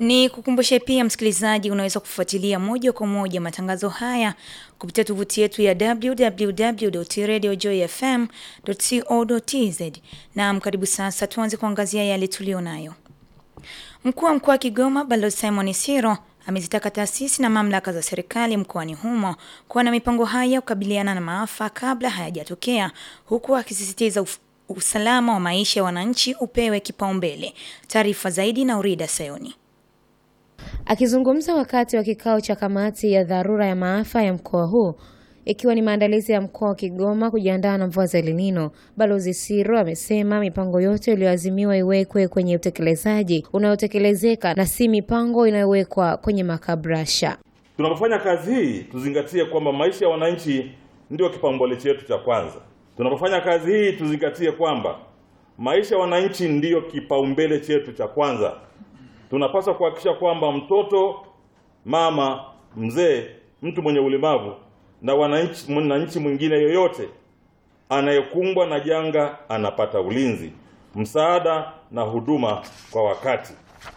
Ni kukumbushe pia msikilizaji, unaweza kufuatilia moja kwa moja matangazo haya kupitia tovuti yetu ya www.radiojoyfm.co.tz. Naam, karibu sasa tuanze kuangazia yale tulionayo. Mkuu wa mkoa wa Kigoma Balozi Simon Siro amezitaka taasisi na mamlaka za serikali mkoani humo kuwa na mipango haya kukabiliana na maafa kabla hayajatokea, huku akisisitiza usalama wa maisha ya wananchi upewe kipaumbele. Taarifa zaidi na Urida Sayoni. Akizungumza wakati wa kikao cha kamati ya dharura ya maafa ya mkoa huu ikiwa ni maandalizi ya mkoa wa Kigoma kujiandaa na mvua za El Nino, Balozi Siro amesema mipango yote iliyoazimiwa iwekwe kwenye utekelezaji unaotekelezeka na si mipango inayowekwa kwenye makabrasha. Tunapofanya kazi hii tuzingatie kwamba maisha ya wananchi ndio kipaumbele chetu cha kwanza. Tunapofanya kazi hii tuzingatie kwamba maisha ya wananchi ndiyo kipaumbele chetu cha kwanza. Tunapaswa kuhakikisha kwamba mtoto, mama, mzee, mtu mwenye ulemavu na wananchi mwananchi mwingine yoyote anayekumbwa na janga anapata ulinzi, msaada na huduma kwa wakati.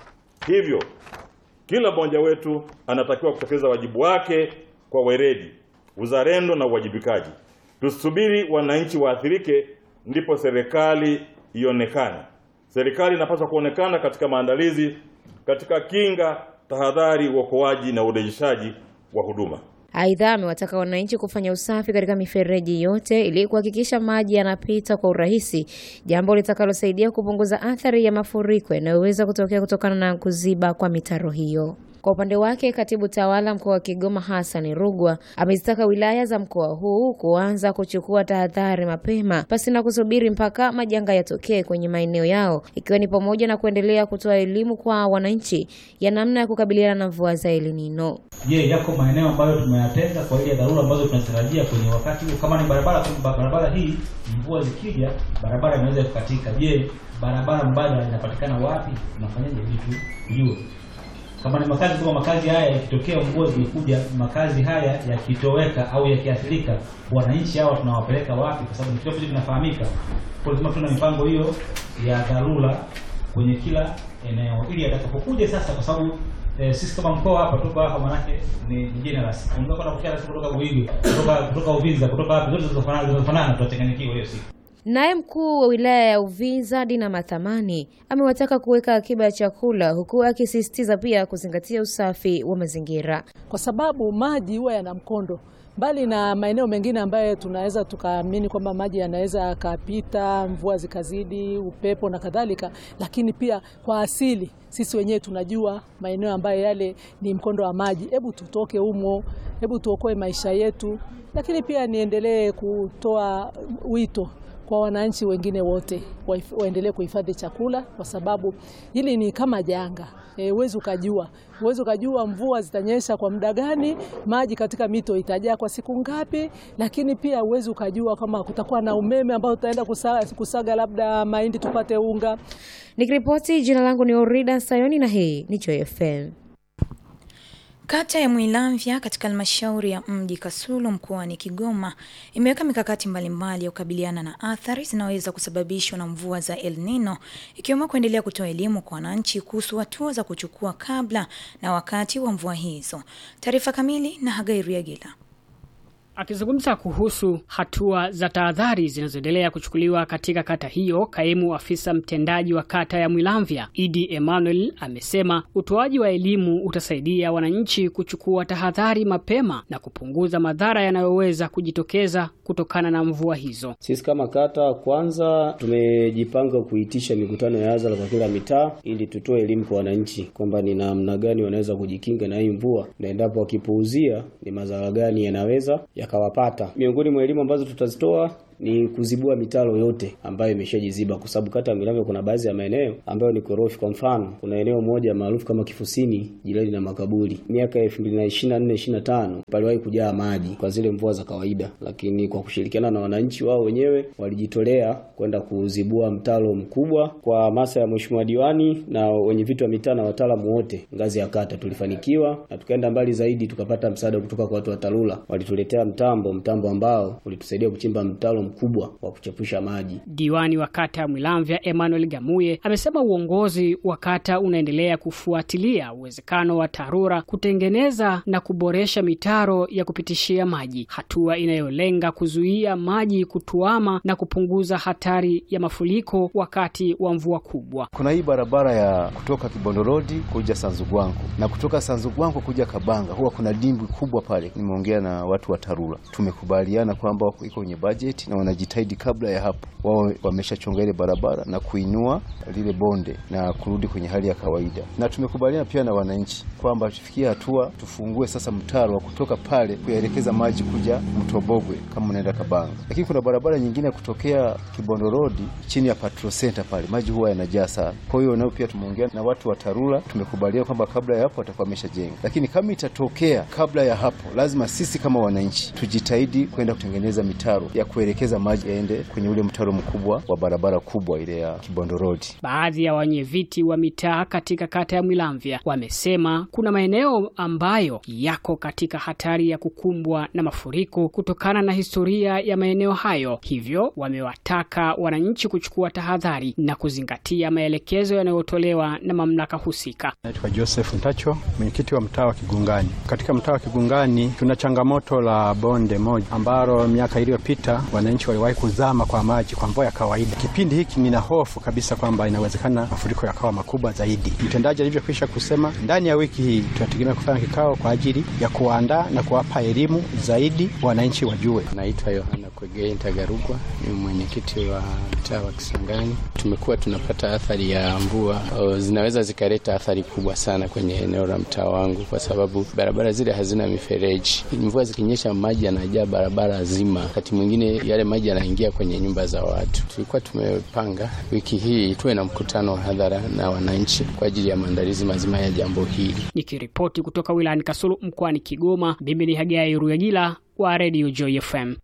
Hivyo kila mmoja wetu anatakiwa kutekeleza wajibu wake kwa weledi, uzalendo na uwajibikaji. Tusubiri wananchi waathirike ndipo serikali ionekane. Serikali inapaswa kuonekana katika maandalizi, katika kinga, tahadhari, uokoaji na urejeshaji wa huduma. Aidha, amewataka wananchi kufanya usafi katika mifereji yote ili kuhakikisha maji yanapita kwa urahisi, jambo litakalosaidia kupunguza athari ya mafuriko yanayoweza kutokea kutokana na kuziba kwa mitaro hiyo. Kwa upande wake, katibu tawala mkoa wa Kigoma Hassan Rugwa amezitaka wilaya za mkoa huu kuanza kuchukua tahadhari mapema pasi na kusubiri mpaka majanga yatokee kwenye maeneo yao, ikiwa ni pamoja na kuendelea kutoa elimu kwa wananchi ya namna ya kukabiliana na mvua za El Nino. Je, yako maeneo ambayo tumeyatenga kwa ajili ya dharura ambazo tunatarajia kwenye wakati huu? Kama ni barabara, barabara hii mvua zikija, barabara inaweza kukatika. Je, barabara mbadala inapatikana wapi? Tunafanyaje vitu kujua kama ni makazi kama makazi haya yakitokea mvua zimekuja, makazi haya yakitoweka au yakiathirika, wananchi hawa tunawapeleka wapi? Kwa sababu kitu ambacho kinafahamika, kwa lazima tuna mipango hiyo ya dharura kwenye kila eneo, ili atakapokuja sasa, kwa sababu eh, sisi kama mkoa hapa tuko hapa, manake ni, ni generous. Unaweza kwenda kuchana kutoka Buhigi, kutoka kutoka Uvinza, kutoka wapi, zote zinafanana zinafanana, tutachanganyikiwa hiyo siku. Naye mkuu wa wilaya ya Uvinza Dina Mathamani amewataka kuweka akiba ya chakula huku akisisitiza pia kuzingatia usafi wa mazingira, kwa sababu maji huwa yana mkondo mbali na maeneo mengine ambayo tunaweza tukaamini kwamba maji yanaweza yakapita, mvua zikazidi, upepo na kadhalika, lakini pia kwa asili sisi wenyewe tunajua maeneo ambayo yale ni mkondo wa maji. Hebu tutoke humo, hebu tuokoe maisha yetu. Lakini pia niendelee kutoa wito kwa wananchi wengine wote waendelee kuhifadhi chakula, kwa sababu hili ni kama janga. Huwezi e, ukajua huwezi ukajua mvua zitanyesha kwa muda gani, maji katika mito itajaa kwa siku ngapi, lakini pia huwezi ukajua kama kutakuwa na umeme ambao tutaenda kusaga, kusaga labda mahindi tupate unga. Nikiripoti, jina langu ni Orida Sayoni na hii ni Joy FM. Kata ya Mwilamvya katika halmashauri ya mji Kasulu mkoani Kigoma imeweka mikakati mbalimbali ya kukabiliana na athari zinazoweza kusababishwa na mvua za El Nino ikiwemo kuendelea kutoa elimu kwa wananchi kuhusu hatua za kuchukua kabla na wakati wa mvua hizo. Taarifa kamili na Hagai Riagila. Akizungumza kuhusu hatua za tahadhari zinazoendelea kuchukuliwa katika kata hiyo, kaimu afisa mtendaji wa kata ya Mwilamvya Idi Emmanuel amesema utoaji wa elimu utasaidia wananchi kuchukua tahadhari mapema na kupunguza madhara yanayoweza kujitokeza kutokana na mvua hizo. Sisi kama kata, kwanza tumejipanga kuitisha mikutano ya hadhara kwa kila mitaa ili tutoe elimu kwa wananchi kwamba ni namna gani wanaweza kujikinga na hii mvua na endapo wakipuuzia ni madhara gani yanaweza yakawapata. Miongoni mwa elimu ambazo tutazitoa ni kuzibua mitaro yote ambayo imeshajiziba, kwa sababu kata ya Mwilamvya kuna baadhi ya maeneo ambayo ni korofi. Kwa mfano, kuna eneo moja maarufu kama Kifusini, jirani na makaburi, miaka ya 2024 25 paliwahi kujaa maji kwa zile mvua za kawaida, lakini kwa kushirikiana na wananchi wao wenyewe walijitolea kwenda kuzibua mtaro mkubwa. Kwa hamasa ya mheshimiwa diwani na wenye vitu wa mitaa na wataalamu wote ngazi ya kata, tulifanikiwa na tukaenda mbali zaidi, tukapata msaada kutoka kwa watu wa TARURA. Walituletea mtambo mtambo ambao ulitusaidia kuchimba mtaro mkubwa wa kuchepusha maji. Diwani wa kata ya Mwilamvya Emmanuel Gamuye amesema uongozi wa kata unaendelea kufuatilia uwezekano wa TARURA kutengeneza na kuboresha mitaro ya kupitishia maji, hatua inayolenga kuzuia maji kutuama na kupunguza hatari ya mafuriko wakati wa mvua kubwa. Kuna hii barabara ya kutoka Kibondo Road kuja Sanzugwanko na kutoka Sanzugwanko kuja Kabanga, huwa kuna dimbwi kubwa pale. Nimeongea na watu wa TARURA, tumekubaliana kwamba iko kwenye bajeti na wanajitahidi kabla ya hapo wao wameshachonga ile barabara na kuinua lile bonde na kurudi kwenye hali ya kawaida, na tumekubaliana pia na wananchi kwamba tufikie hatua tufungue sasa mtaro wa kutoka pale kuyaelekeza maji kuja Mtobogwe kama unaenda Kabanga. Lakini kuna barabara nyingine ya kutokea Kibondo Road chini ya Patrol Center pale maji huwa yanajaa sana. Kwa hiyo nao pia tumeongea na watu wa TARURA, tumekubaliana kwamba kabla ya hapo watakuwa wameshajenga, lakini kama itatokea kabla ya hapo, lazima sisi kama wananchi tujitahidi kwenda kutengeneza mitaro ya kuelekeza maji yaende kwenye ule mtaro mkubwa wa barabara kubwa ile ya Kibondo Road. Baadhi ya wenyeviti wa mitaa katika kata ya Mwilamvya wamesema kuna maeneo ambayo yako katika hatari ya kukumbwa na mafuriko kutokana na historia ya maeneo hayo, hivyo wamewataka wananchi kuchukua tahadhari na kuzingatia maelekezo yanayotolewa na mamlaka husika. Naitwa Joseph Ntacho, mwenyekiti wa mtaa wa Kigungani. Katika mtaa wa Kigungani tuna changamoto la bonde moja ambalo miaka iliyopita wananchi waliwahi kuzama kwa maji kwa mvua ya kawaida. Kipindi hiki nina hofu kabisa kwamba inawezekana mafuriko yakawa makubwa zaidi. Mtendaji alivyokwisha kusema, ndani ya wiki hii tunategemea kufanya kikao kwa ajili ya kuandaa na kuwapa elimu zaidi wananchi wajue. Naitwa Yohana Kwegei Ntagarugwa, ni mwenyekiti wa mtaa wa Kisangani. Tumekuwa tunapata athari ya mvua o, zinaweza zikaleta athari kubwa sana kwenye eneo la mtaa wangu, kwa sababu barabara zile hazina mifereji. Mvua zikinyesha, maji yanajaa barabara zima, wakati mwingine yale maji yanaingia kwenye nyumba za watu. Tulikuwa tumepanga wiki hii tuwe na mkutano wa hadhara na wananchi kwa ajili ya maandalizi mazima ya jambo hili. Nikiripoti kutoka wilayani Kasulu mkoani Kigoma, mimi ni Hagai Ruyagila wa Radio Joy FM.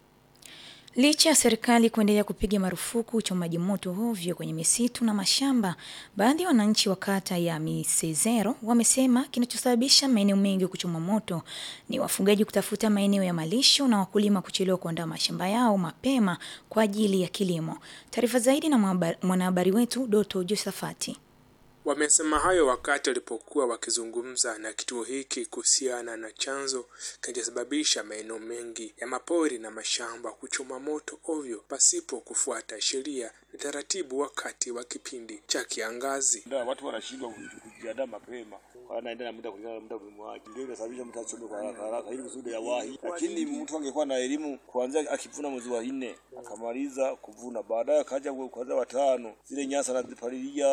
Licha ya serikali kuendelea kupiga marufuku uchomaji moto hovyo kwenye misitu na mashamba, baadhi ya wananchi wa kata ya Misezero wamesema kinachosababisha maeneo mengi kuchoma moto ni wafugaji kutafuta maeneo ya malisho na wakulima kuchelewa kuandaa mashamba yao mapema kwa ajili ya kilimo. Taarifa zaidi na mwanahabari wetu Doto Josafati. Wamesema hayo wakati walipokuwa wakizungumza na kituo hiki kuhusiana na chanzo kinachosababisha maeneo mengi ya mapori na mashamba kuchoma moto ovyo pasipo kufuata sheria na taratibu wakati wa kipindi cha kiangazi. Ndio watu wanashindwa kujiandaa mapema, wanaenda na muda kulingana na muda wake, ndio inasababisha mtu achome kwa haraka haraka ili kusudi ya wahi. Lakini mtu angekuwa na elimu kuanzia akivuna mwezi wa nne akamaliza kuvuna, baadaye akaja kwanza watano, zile nyasa anazipalilia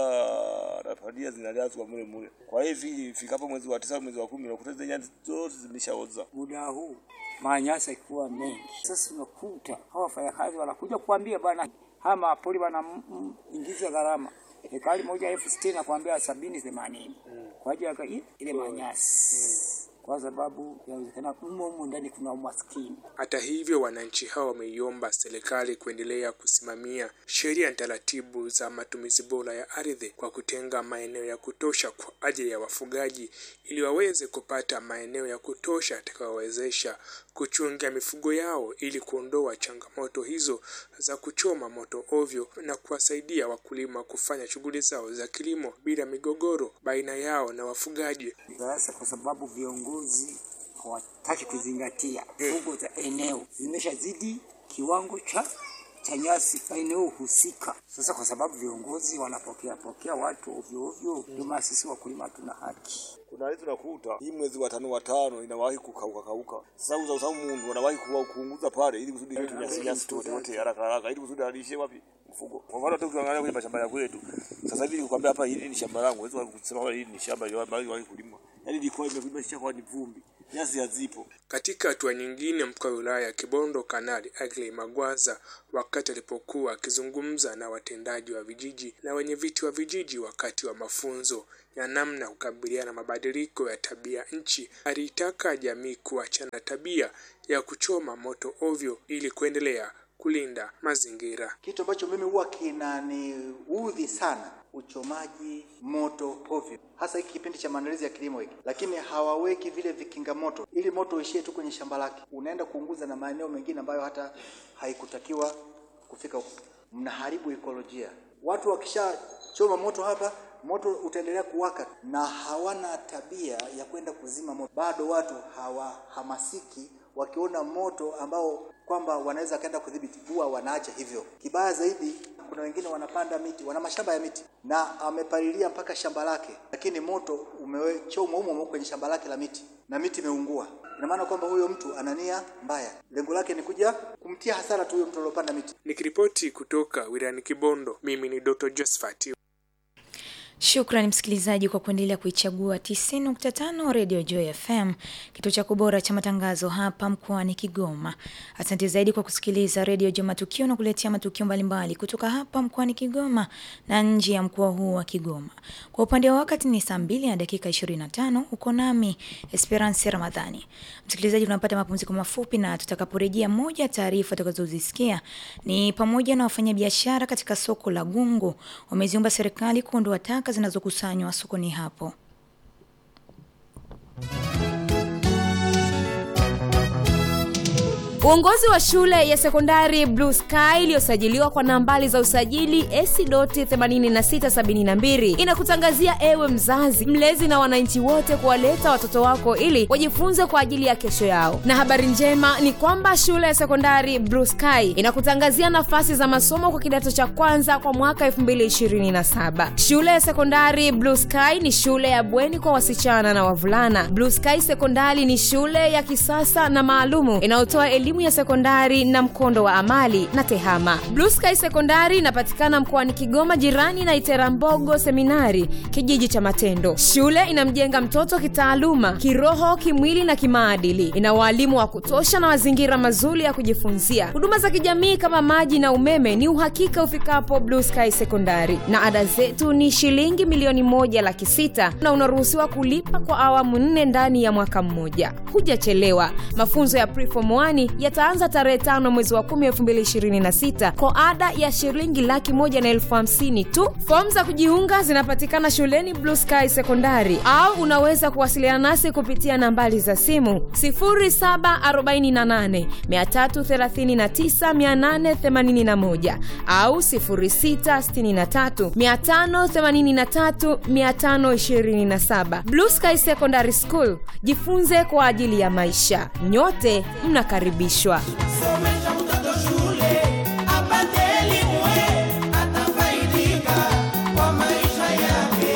palilia zinalazwa mule mule. Kwa hiyo ifikapo mwezi wa tisa mwezi wa kumi unakuta zile nyasi zote zimeshaoza. Muda huu manyasa ikiwa mengi, sasa unakuta hawa wafanyakazi wanakuja kuambia bwana, haya mapori wanaingiza gharama hekari moja elfu sitini na kuambia sabini themanini kwa ajili ya ile manyasi kwa sababu yawezekana humo humo ndani kuna umaskini. Hata hivyo, wananchi hao wameiomba serikali kuendelea kusimamia sheria na taratibu za matumizi bora ya ardhi kwa kutenga maeneo ya kutosha kwa ajili ya wafugaji ili waweze kupata maeneo ya kutosha yatakayowezesha kuchunga mifugo yao ili kuondoa changamoto hizo za kuchoma moto ovyo na kuwasaidia wakulima kufanya shughuli zao za kilimo bila migogoro baina yao na wafugaji. Sasa kwa sababu viongozi hawataki kuzingatia fugo za eneo zimeshazidi kiwango cha cha nyasi eneo husika. Sasa kwa sababu viongozi wanapokea pokea watu ovyo ovyo, ndio maana sisi wakulima tuna haki. Kuna hizo nakuta hii mwezi wa tano wa tano inawahi kukauka kauka. Sasa uza usamu mundu wanawahi kuwa kuunguza pale ili kusudi yetu nyasi nyasi tote wote haraka haraka ili kusudi alishe wapi mfugo. Kwa mfano tu ukiangalia kwenye mashamba ya kwetu. Sasa hivi nikwambia hapa hili ni shamba langu, wewe kusema hili ni shamba ya wahi kulima. Yaani ilikuwa imekuwa ishakuwa ni vumbi. Nyasi hazipo. Katika hatua nyingine, mkuu wa wilaya ya Kibondo Kanali Agley Magwaza, wakati alipokuwa akizungumza na watendaji wa vijiji na wenye viti wa vijiji wakati wa mafunzo ya namna ya kukabiliana na mabadiliko ya tabia nchi, aliitaka jamii kuachana tabia ya kuchoma moto ovyo ili kuendelea kulinda mazingira. Kitu ambacho mimi huwa kinaniudhi sana uchomaji moto ovyo. hasa hiki kipindi cha maandalizi ya kilimo hiki, lakini hawaweki vile vikinga moto ili moto uishie tu kwenye shamba lake, unaenda kuunguza na maeneo mengine ambayo hata haikutakiwa kufika huko. Mnaharibu ekolojia. Watu wakishachoma moto hapa, moto utaendelea kuwaka na hawana tabia ya kwenda kuzima moto. Bado watu hawahamasiki, wakiona moto ambao kwamba wanaweza kaenda kudhibiti, huwa wanaacha hivyo. Kibaya zaidi, kuna wengine wanapanda miti, wana mashamba ya miti na amepalilia mpaka shamba lake, lakini moto umechomwa humo humo kwenye shamba lake la miti na miti imeungua. Ina maana kwamba huyo mtu ana nia mbaya, lengo lake ni kuja kumtia hasara tu huyo mtu aliyopanda miti. Nikiripoti kutoka wilayani Kibondo, mimi ni Dr. Josephat. Shukrani msikilizaji kwa kuendelea kuichagua 90.5 Radio Joy FM, kituo chako bora cha matangazo hapa mkoani Kigoma. Asante zaidi kwa kusikiliza Radio Joy Matukio na kuletea matukio mbalimbali kutoka hapa mkoani Kigoma na nje ya mkoa huu wa Kigoma. Kwa upande wa wakati ni saa 2 na dakika 25, uko nami Esperance Ramadhani. Msikilizaji, tunapata mapumziko mafupi na tutakaporejea, moja taarifa tutakazozisikia ni pamoja na wafanyabiashara katika soko la Gungu wameziomba serikali kuondoa taka zinazokusanywa sokoni hapo. Uongozi wa shule ya sekondari Blue Sky iliyosajiliwa kwa nambari za usajili AC.8672 inakutangazia ewe mzazi, mlezi na wananchi wote kuwaleta watoto wako ili wajifunze kwa ajili ya kesho yao. Na habari njema ni kwamba shule ya sekondari Blue Sky inakutangazia nafasi za masomo kwa kidato cha kwanza kwa mwaka 2027. Shule ya sekondari Blue Sky ni shule ya bweni kwa wasichana na wavulana. Blue Sky Sekondari ni shule ya kisasa na maalumu inayotoa elimu ya sekondari na mkondo wa amali na tehama. Blue Sky Sekondari inapatikana mkoani Kigoma, jirani na Iterambogo Seminari, kijiji cha Matendo. Shule inamjenga mtoto kitaaluma, kiroho, kimwili na kimaadili. Ina waalimu wa kutosha na mazingira mazuri ya kujifunzia. Huduma za kijamii kama maji na umeme ni uhakika ufikapo Blue Sky Sekondari, na ada zetu ni shilingi milioni moja laki sita na unaruhusiwa kulipa kwa awamu nne ndani ya mwaka mmoja. Hujachelewa. Mafunzo ya preform 1 yataanza tarehe tano mwezi wa kumi elfu mbili ishirini na sita kwa ada ya shilingi laki moja na elfu hamsini tu. Fomu za kujiunga zinapatikana shuleni Blue Sky Sekondari, au unaweza kuwasiliana nasi kupitia nambari za simu 0748 339 881 au 0663 583 527. Blue Sky Secondary School, jifunze kwa ajili ya maisha. Nyote mnakaribishwa. Somesha mtoto shule apate elimu, atafaidika kwa maisha yake.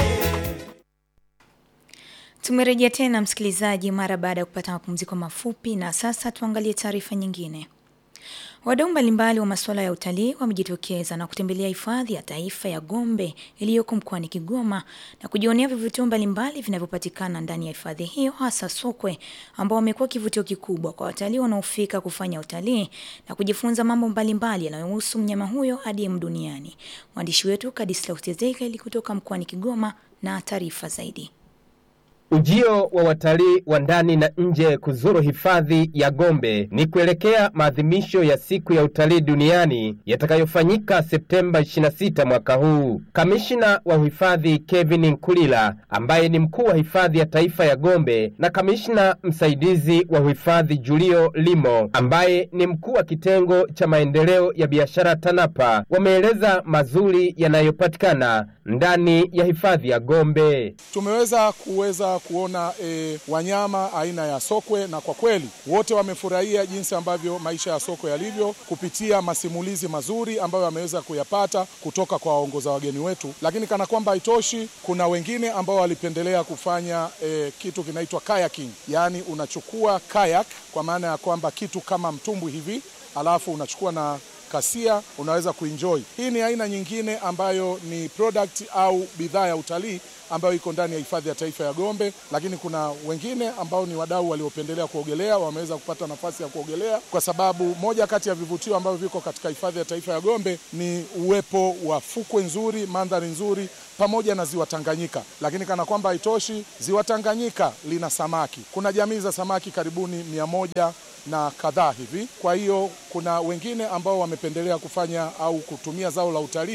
Tumerejea tena msikilizaji, mara baada ya kupata mapumziko mafupi, na sasa tuangalie taarifa nyingine. Wadau mbalimbali wa masuala ya utalii wamejitokeza na kutembelea hifadhi ya taifa ya Gombe iliyoko mkoani Kigoma na kujionea vivutio mbalimbali vinavyopatikana ndani ya hifadhi hiyo, hasa sokwe ambao wamekuwa kivutio kikubwa kwa watalii wanaofika kufanya utalii na kujifunza mambo mbalimbali yanayohusu mnyama huyo adimu duniani. Mwandishi wetu Kadislaus Ezekiel kutoka mkoani Kigoma na taarifa zaidi. Ujio wa watalii wa ndani na nje kuzuru hifadhi ya Gombe ni kuelekea maadhimisho ya siku ya utalii duniani yatakayofanyika Septemba 26 mwaka huu. Kamishina wa uhifadhi Kevin Nkulila ambaye ni mkuu wa hifadhi ya taifa ya Gombe na kamishna msaidizi wa uhifadhi Julio Limo ambaye ni mkuu wa kitengo cha maendeleo ya biashara TANAPA wameeleza mazuri yanayopatikana ndani ya hifadhi ya Gombe. Tumeweza kuweza kuona e, wanyama aina ya sokwe na kwa kweli wote wamefurahia jinsi ambavyo maisha ya sokwe yalivyo kupitia masimulizi mazuri ambayo wameweza kuyapata kutoka kwa waongoza wageni wetu. Lakini kana kwamba haitoshi, kuna wengine ambao walipendelea kufanya e, kitu kinaitwa kayaking, yaani unachukua kayak kwa maana ya kwamba kitu kama mtumbwi hivi, alafu unachukua na kasia unaweza kuenjoy. Hii ni aina nyingine ambayo ni product au bidhaa ya utalii ambayo iko ndani ya hifadhi ya taifa ya Gombe, lakini kuna wengine ambao ni wadau waliopendelea kuogelea, wameweza kupata nafasi ya kuogelea, kwa sababu moja kati ya vivutio ambavyo viko katika hifadhi ya taifa ya Gombe ni uwepo wa fukwe nzuri, mandhari nzuri pamoja na ziwa Tanganyika. Lakini kana kwamba haitoshi, ziwa Tanganyika lina samaki. Kuna jamii za samaki karibuni mia moja na kadhaa hivi. Kwa hiyo kuna wengine ambao wamependelea kufanya au kutumia zao la utalii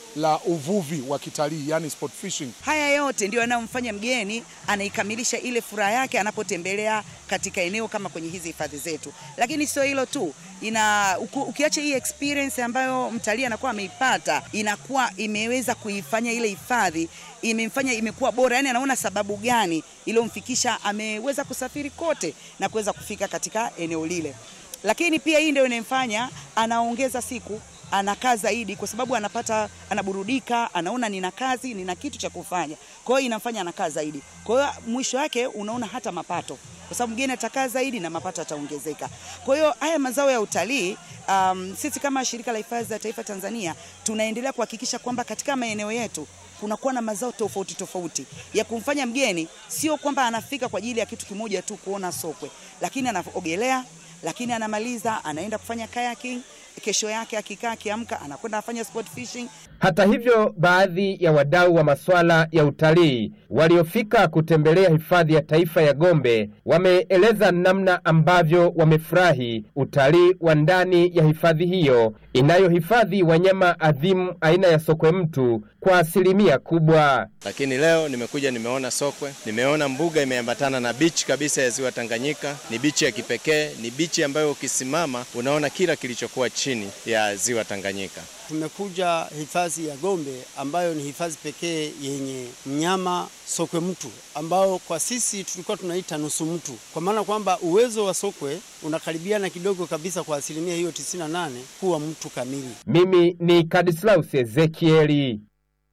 la uvuvi wa kitalii, yani sport fishing. Haya yote ndio yanayomfanya mgeni anaikamilisha ile furaha yake anapotembelea katika eneo kama kwenye hizi hifadhi zetu. Lakini sio hilo tu, ina uku- ukiacha hii experience ambayo mtalii anakuwa ameipata, inakuwa imeweza kuifanya ile hifadhi imemfanya imekuwa bora, yani anaona sababu gani iliyomfikisha ameweza kusafiri kote na kuweza kufika katika eneo lile. Lakini pia hii ndio inamfanya anaongeza siku anakaa zaidi kwa sababu anapata anaburudika, anaona nina kazi, nina kitu cha kufanya. Kwa hiyo inamfanya anakaa zaidi. Kwa hiyo mwisho wake unaona hata mapato, kwa sababu mgeni atakaa zaidi na mapato yataongezeka. Kwa hiyo haya mazao ya utalii um, sisi kama shirika la hifadhi za taifa Tanzania tunaendelea kuhakikisha kwamba katika maeneo yetu kunakuwa na mazao tofauti tofauti ya kumfanya mgeni, sio kwamba anafika kwa ajili ya kitu kimoja tu kuona sokwe, lakini anaogelea, lakini anamaliza anaenda kufanya kayaking, kesho yake akikaa akiamka anakwenda afanya sport fishing. Hata hivyo, baadhi ya wadau wa masuala ya utalii waliofika kutembelea hifadhi ya taifa ya Gombe wameeleza namna ambavyo wamefurahi utalii wa ndani ya hifadhi hiyo inayohifadhi wanyama adhimu aina ya sokwe mtu kwa asilimia kubwa. Lakini leo nimekuja nimeona sokwe, nimeona mbuga imeambatana na bichi kabisa ya ziwa Tanganyika. Ni bichi ya kipekee, ni bichi ambayo ukisimama unaona kila kilichokuwa chini ya ziwa Tanganyika. Tumekuja hifadhi ya Gombe ambayo ni hifadhi pekee yenye mnyama sokwe mtu ambao kwa sisi tulikuwa tunaita nusu mtu, kwa maana kwamba uwezo wa sokwe unakaribiana kidogo kabisa kwa asilimia hiyo 98 kuwa mtu kamili. Mimi ni Kadislaus Ezekieli.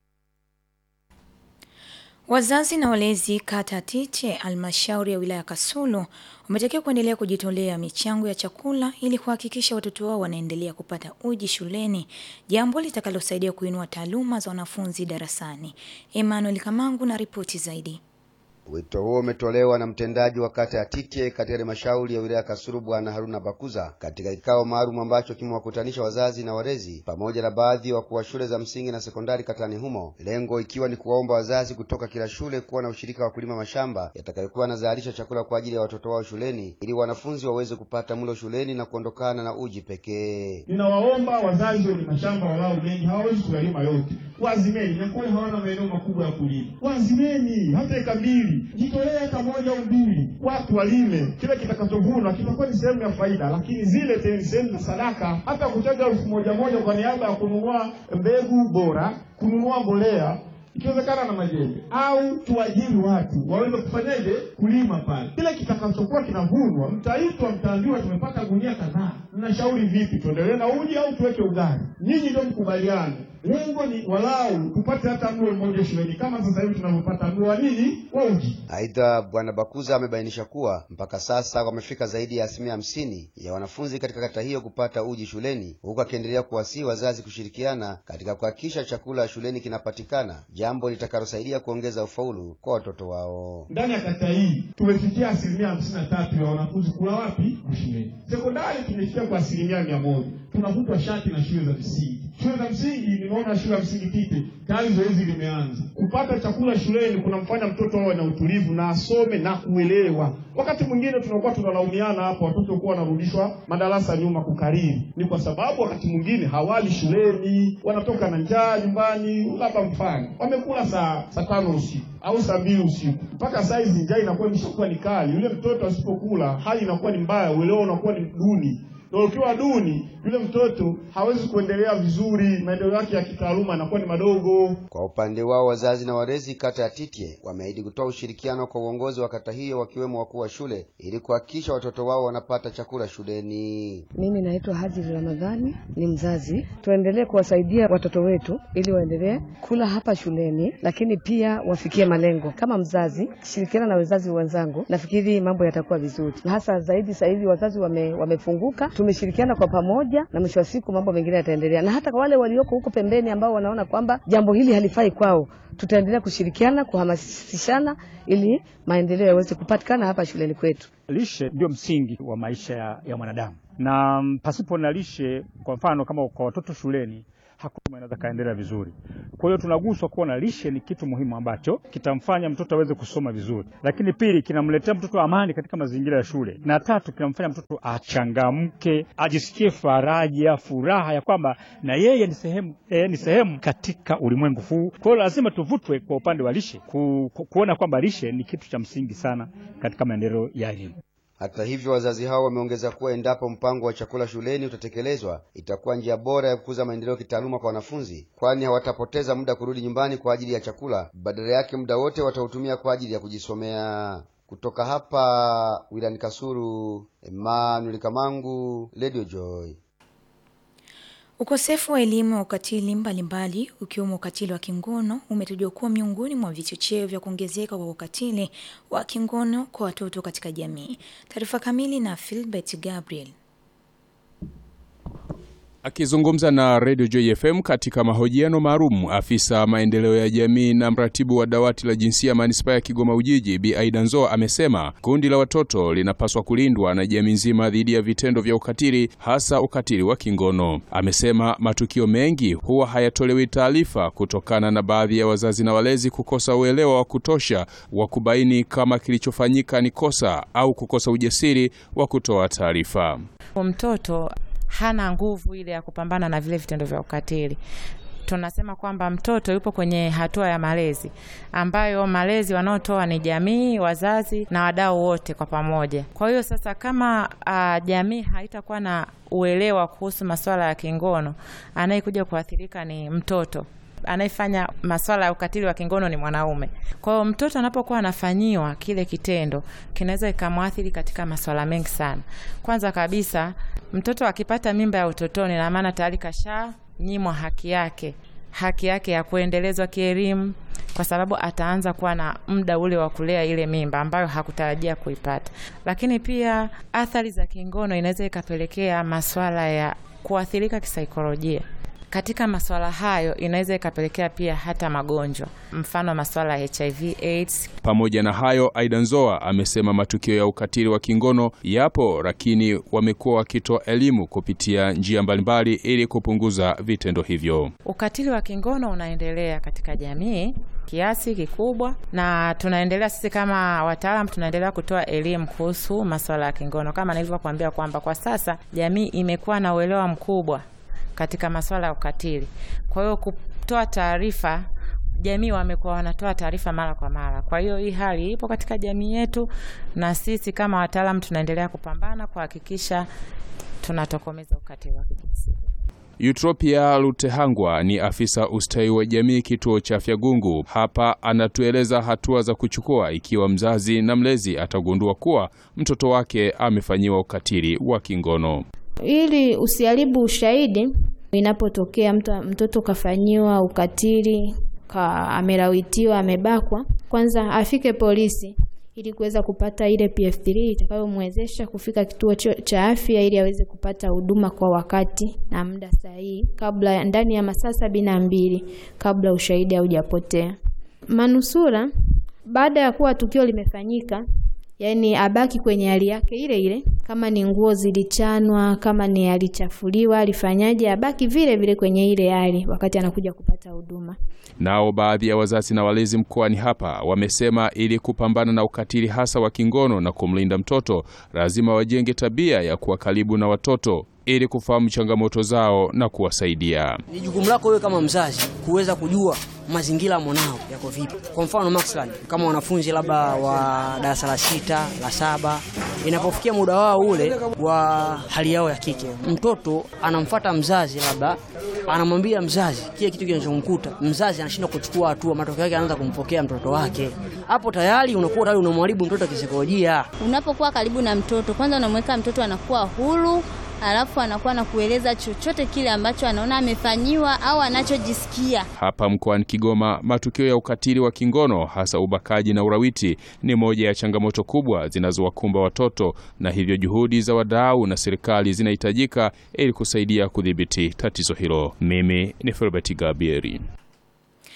Wazazi na walezi kata Tiche, halmashauri ya wilaya Kasulu, wametakiwa kuendelea kujitolea michango ya chakula ili kuhakikisha watoto wao wanaendelea kupata uji shuleni, jambo litakalosaidia kuinua taaluma za wanafunzi darasani. Emmanuel Kamangu na ripoti zaidi. Wito huo umetolewa na mtendaji wa kata ya Tite katika halmashauri ya wilaya Kasulu Bwana Haruna Bakuza katika kikao maalum ambacho kimewakutanisha wazazi na walezi pamoja na baadhi ya wakuu wa shule za msingi na sekondari katani humo, lengo ikiwa ni kuwaomba wazazi kutoka kila shule kuwa na ushirika wa kulima mashamba yatakayokuwa yanazalisha chakula kwa ajili ya watoto wao shuleni ili wanafunzi waweze kupata mlo shuleni na kuondokana na uji pekee. Ninawaomba wazazi wenye mashamba walao mengi, hawawezi kuyalima yote, wazimeni. Nyakoni hawana maeneo makubwa ya kulima, wazimeni hata eka mbili, jitolee eka moja au mbili, watu walime. Kile kitakachovunwa kitakuwa ni sehemu ya faida, lakini zile te- ni sehemu za sadaka. Hata kuchaga elfu moja moja kwa niaba ya kununua mbegu bora, kununua mbolea ikiwezekana na majembe au tuajiri watu waweze kufanyaje kulima pale. Kile kitakachokuwa kinavunwa, mtaitwa, mtaambiwa tumepata gunia kadhaa, mnashauri vipi, tuendelee na uji au tuweke ugali? Nyinyi ndio mkubaliane. Lengo ni walau tupate hata mlo mmoja shuleni, kama sasa hivi tunavyopata mlo wa nini wa uji. Aidha, Bwana Bakuza amebainisha kuwa mpaka sasa wamefika zaidi ya asilimia hamsini ya wanafunzi katika kata hiyo kupata uji shuleni, huku akiendelea kuwasihi wazazi kushirikiana katika kuhakikisha chakula shuleni kinapatikana, jambo litakalosaidia kuongeza ufaulu kwa watoto wao. Ndani ya kata hii tumefikia asilimia hamsini na tatu ya wanafunzi kula wapi? Shuleni. Sekondari tumefikia kwa asilimia mia moja. Tunavutwa shati na shule za msingi. Shule za msingi, nimeona shule ya msingi Tite tayari zoezi limeanza. Kupata chakula shuleni kunamfanya mtoto awe na utulivu na asome na kuelewa. Wakati mwingine tunakuwa tunalaumiana hapa, watoto kuwa wanarudishwa madarasa nyuma kukariri, ni kwa sababu wakati mwingine hawali shuleni, wanatoka na njaa nyumbani. Labda mfano wamekula saa saa tano usiku au saa mbili usiku, mpaka saa hizi njaa inakuwa imeshakuwa ni kali. Yule mtoto asipokula, hali inakuwa ni mbaya, uelewa unakuwa ni duni na ukiwa duni, yule mtoto hawezi kuendelea vizuri, maendeleo yake ya kitaaluma yanakuwa ni madogo. Kwa upande wao wazazi na walezi kata ya Titye wameahidi kutoa ushirikiano kwa uongozi wa kata hiyo wakiwemo wakuu wa shule ili kuhakikisha watoto wao wanapata chakula shuleni. Mimi naitwa Hajiri Ramadhani, ni mzazi. Tuendelee kuwasaidia watoto wetu ili waendelee kula hapa shuleni, lakini pia wafikie malengo. Kama mzazi, shirikiana na wazazi wenzangu, nafikiri mambo yatakuwa vizuri, na hasa zaidi sasa hivi wazazi wame, wamefunguka, tumeshirikiana kwa pamoja, na mwisho wa siku mambo mengine yataendelea, na hata kwa wale walioko huko pembeni ambao wanaona kwamba jambo hili halifai kwao, tutaendelea kushirikiana, kuhamasishana ili maendeleo yaweze kupatikana hapa shuleni kwetu. Lishe ndio msingi wa maisha ya, ya mwanadamu na mm, pasipo na lishe, kwa mfano kama kwa watoto shuleni, hakuna anaweza kaendelea vizuri. Kwa hiyo tunaguswa kuona lishe ni kitu muhimu ambacho kitamfanya mtoto aweze kusoma vizuri, lakini pili, kinamletea mtoto amani katika mazingira ya shule, na tatu, kinamfanya mtoto achangamke, ajisikie faraja, furaha ya kwamba na yeye ni sehemu eh, ni sehemu katika ulimwengu huu. Kwa hiyo lazima tuvutwe kwa upande wa lishe ku, ku, kuona kwamba lishe ni kitu cha msingi sana katika maendeleo ya elimu. Hata hivyo, wazazi hao wameongeza kuwa endapo mpango wa chakula shuleni utatekelezwa, itakuwa njia bora ya kukuza maendeleo kitaaluma kwa wanafunzi, kwani hawatapoteza muda kurudi nyumbani kwa ajili ya chakula, badala yake muda wote watautumia kwa ajili ya kujisomea. Kutoka hapa wilani Kasulu, Emmanuel Kamangu, Radio Joy. Ukosefu wa elimu ya ukatili mbalimbali ukiwemo ukatili wa kingono umetajwa kuwa miongoni mwa vichocheo vya kuongezeka kwa ukatili wa kingono kwa watoto katika jamii. Taarifa kamili na Philbert Gabriel. Akizungumza na Radio Joy FM katika mahojiano maalum, afisa maendeleo ya jamii na mratibu wa dawati la jinsia manispaa ya Kigoma Ujiji, Bi Aida Nzoa amesema kundi la watoto linapaswa kulindwa na jamii nzima dhidi ya vitendo vya ukatili, hasa ukatili wa kingono. Amesema matukio mengi huwa hayatolewi taarifa kutokana na baadhi ya wazazi na walezi kukosa uelewa wa kutosha wa kubaini kama kilichofanyika ni kosa au kukosa ujasiri wa kutoa taarifa. Mtoto hana nguvu ile ya kupambana na vile vitendo vya ukatili. Tunasema kwamba mtoto yupo kwenye hatua ya malezi, ambayo malezi wanaotoa ni jamii, wazazi na wadau wote kwa pamoja. Kwa hiyo sasa, kama uh, jamii haitakuwa na uelewa kuhusu masuala ya kingono, anayekuja kuathirika ni mtoto anayefanya masuala ya ukatili wa kingono ni mwanaume. Kwa hiyo mtoto anapokuwa anafanyiwa kile kitendo kinaweza ikamwathiri katika masuala mengi sana. Kwanza kabisa, mtoto akipata mimba ya utotoni, na maana tayari kasha nyimwa haki yake, haki yake ya kuendelezwa kielimu, kwa sababu ataanza kuwa na muda ule wa kulea ile mimba ambayo hakutarajia kuipata. Lakini pia athari za kingono inaweza ikapelekea masuala ya kuathirika kisaikolojia katika masuala hayo inaweza ikapelekea pia hata magonjwa, mfano masuala ya HIV AIDS. Pamoja na hayo, Aida Nzoa amesema matukio ya ukatili wa kingono yapo, lakini wamekuwa wakitoa elimu kupitia njia mbalimbali ili kupunguza vitendo hivyo. Ukatili wa kingono unaendelea katika jamii kiasi kikubwa, na tunaendelea sisi kama wataalam tunaendelea kutoa elimu kuhusu masuala ya kingono, kama nilivyokuambia kwamba kwa sasa jamii imekuwa na uelewa mkubwa katika masuala ya ukatili. Kwa hiyo kutoa taarifa, jamii wamekuwa wanatoa taarifa mara kwa mara. Kwa hiyo hii hali ipo katika jamii yetu, na sisi kama wataalamu tunaendelea kupambana kuhakikisha tunatokomeza ukatili wa kijinsia. Eutropia Lutehangwa ni afisa ustawi wa jamii kituo cha afya Gungu. Hapa anatueleza hatua za kuchukua ikiwa mzazi na mlezi atagundua kuwa mtoto wake amefanyiwa ukatili wa kingono. Ili usiharibu ushahidi, inapotokea mtu, mtoto kafanyiwa ukatili ka, amelawitiwa, amebakwa, kwanza afike polisi ili kuweza kupata ile PF3 itakayomwezesha kufika kituo cha afya ili aweze kupata huduma kwa wakati na muda sahihi, kabla ndani ya masaa sabini na mbili kabla ushahidi haujapotea. Manusura baada ya kuwa tukio limefanyika yaani abaki kwenye hali yake ile ile, kama ni nguo zilichanwa, kama ni alichafuliwa, alifanyaje, abaki vile vile kwenye ile hali wakati anakuja kupata huduma. Nao baadhi ya wazazi na walezi mkoani hapa wamesema ili kupambana na ukatili hasa wa kingono na kumlinda mtoto, lazima wajenge tabia ya kuwa karibu na watoto ili kufahamu changamoto zao na kuwasaidia. Ni jukumu lako wewe kama mzazi kuweza kujua mazingira ya mwanao yako vipi. Kwa mfano mathalan, kama wanafunzi labda wa darasa la sita la saba, inapofikia muda wao ule wa hali yao ya kike, mtoto anamfata mzazi, labda anamwambia mzazi kile kitu kinachomkuta, mzazi anashindwa kuchukua hatua, matokeo yake anaanza kumpokea mtoto wake. Hapo tayari unakuwa tayari unamharibu mtoto kisaikolojia. Unapokuwa karibu na mtoto, kwanza unamweka mtoto anakuwa huru alafu anakuwa na kueleza chochote kile ambacho anaona amefanyiwa au anachojisikia. Hapa mkoani Kigoma, matukio ya ukatili wa kingono hasa ubakaji na urawiti ni moja ya changamoto kubwa zinazowakumba watoto, na hivyo juhudi za wadau na serikali zinahitajika ili kusaidia kudhibiti tatizo hilo. Mimi ni Filbert Gabieri.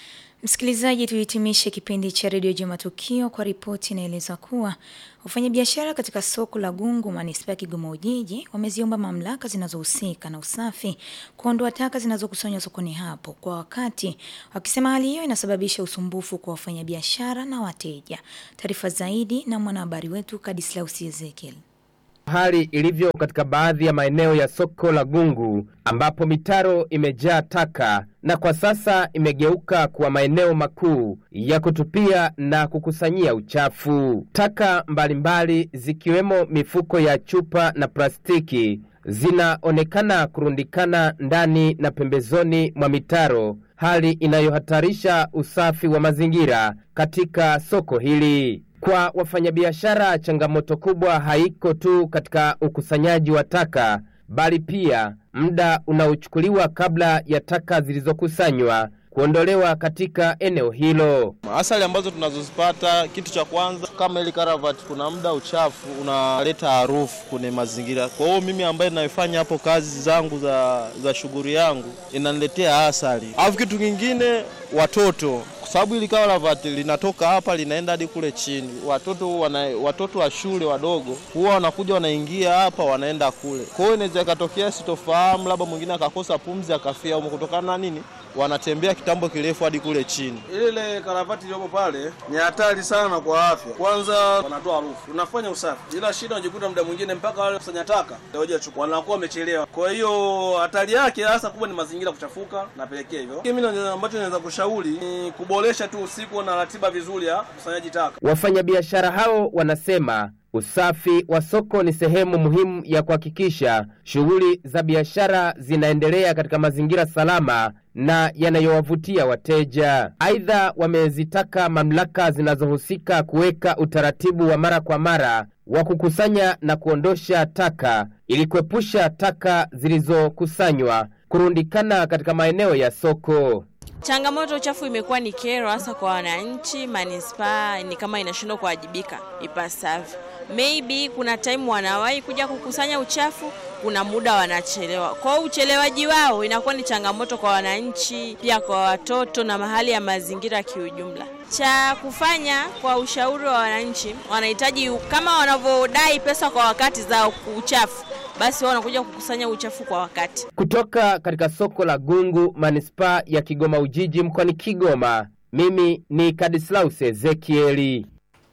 Msikilizaji, tuhitimishe kipindi cha redio Juma Tukio kwa ripoti inaeleza kuwa wafanyabiashara katika soko la Gungu manispaa ya Kigoma Ujiji wameziomba mamlaka zinazohusika na usafi kuondoa taka zinazokusanywa sokoni hapo kwa wakati, wakisema hali hiyo inasababisha usumbufu kwa wafanyabiashara na wateja. Taarifa zaidi na mwanahabari wetu Kadislaus Ezekiel. Hali ilivyo katika baadhi ya maeneo ya soko la Gungu ambapo mitaro imejaa taka na kwa sasa imegeuka kuwa maeneo makuu ya kutupia na kukusanyia uchafu. Taka mbalimbali zikiwemo mifuko ya chupa na plastiki zinaonekana kurundikana ndani na pembezoni mwa mitaro, hali inayohatarisha usafi wa mazingira katika soko hili. Kwa wafanyabiashara, changamoto kubwa haiko tu katika ukusanyaji wa taka, bali pia muda unaochukuliwa kabla ya taka zilizokusanywa kuondolewa katika eneo hilo. Asali ambazo tunazozipata, kitu cha kwanza kama ile karavati, kuna muda uchafu unaleta harufu kwenye mazingira. Kwa hiyo mimi ambaye ninayofanya hapo kazi zangu za, za shughuli yangu inaniletea asali. Alafu kitu kingine, watoto kwa sababu ili karavati linatoka hapa linaenda hadi kule chini. Watoto wana, watoto wa shule wadogo huwa wanakuja wanaingia hapa wanaenda kule. Kwa hiyo inaweza ikatokea sitofahamu, labda mwingine akakosa pumzi akafia humo kutokana na nini wanatembea kitambo kirefu hadi kule chini. Ile karavati iliyopo pale ni hatari sana kwa afya. Kwanza wanatoa harufu, unafanya usafi, ila shida unajikuta muda mwingine mpaka wale kusanya taka ndio chukua wanakuwa wamechelewa. Kwa hiyo hatari yake hasa kubwa ni mazingira kuchafuka, napelekea hivyo. Mimi ambacho naweza kushauri ni kuboresha tu usiku na ratiba vizuri ya kusanyaji taka. Wafanyabiashara hao wanasema usafi wa soko ni sehemu muhimu ya kuhakikisha shughuli za biashara zinaendelea katika mazingira salama na yanayowavutia wateja. Aidha, wamezitaka mamlaka zinazohusika kuweka utaratibu wa mara kwa mara wa kukusanya na kuondosha taka ili kuepusha taka zilizokusanywa kurundikana katika maeneo ya soko. Changamoto uchafu imekuwa ni kero hasa kwa wananchi. Manispaa ni kama inashindwa kuwajibika ipasavyo. Maybe kuna time wanawahi kuja kukusanya uchafu, kuna muda wanachelewa. Kwa hiyo uchelewaji wao inakuwa ni changamoto kwa wananchi, pia kwa watoto na mahali ya mazingira kiujumla. Cha kufanya kwa ushauri wa wananchi, wanahitaji kama wanavyodai pesa kwa wakati za uchafu, basi wao wanakuja kukusanya uchafu kwa wakati. Kutoka katika soko la Gungu, manispaa ya Kigoma Ujiji, mkoani Kigoma, mimi ni Kadislaus Ezekieli.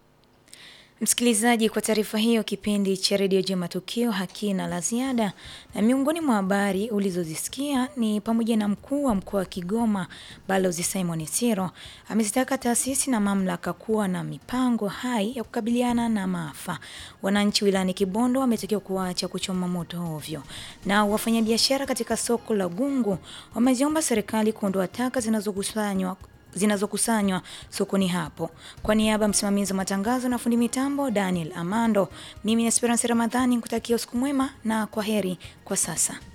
Msikilizaji, kwa taarifa hiyo, kipindi cha redio Jema Tukio hakina la ziada, na miongoni mwa habari ulizozisikia ni pamoja na mkuu wa mkoa wa Kigoma Balozi Simon Siro amezitaka taasisi na mamlaka kuwa na mipango hai ya kukabiliana na maafa. Wananchi wilayani Kibondo wametakiwa kuacha kuchoma moto ovyo, na wafanyabiashara katika soko la Gungu wameziomba serikali kuondoa taka zinazokusanywa zinazokusanywa sokoni hapo. Kwa niaba ya msimamizi wa matangazo na fundi mitambo Daniel Amando, mimi ni Esperance Ramadhani nikutakia usiku mwema na kwa heri kwa sasa.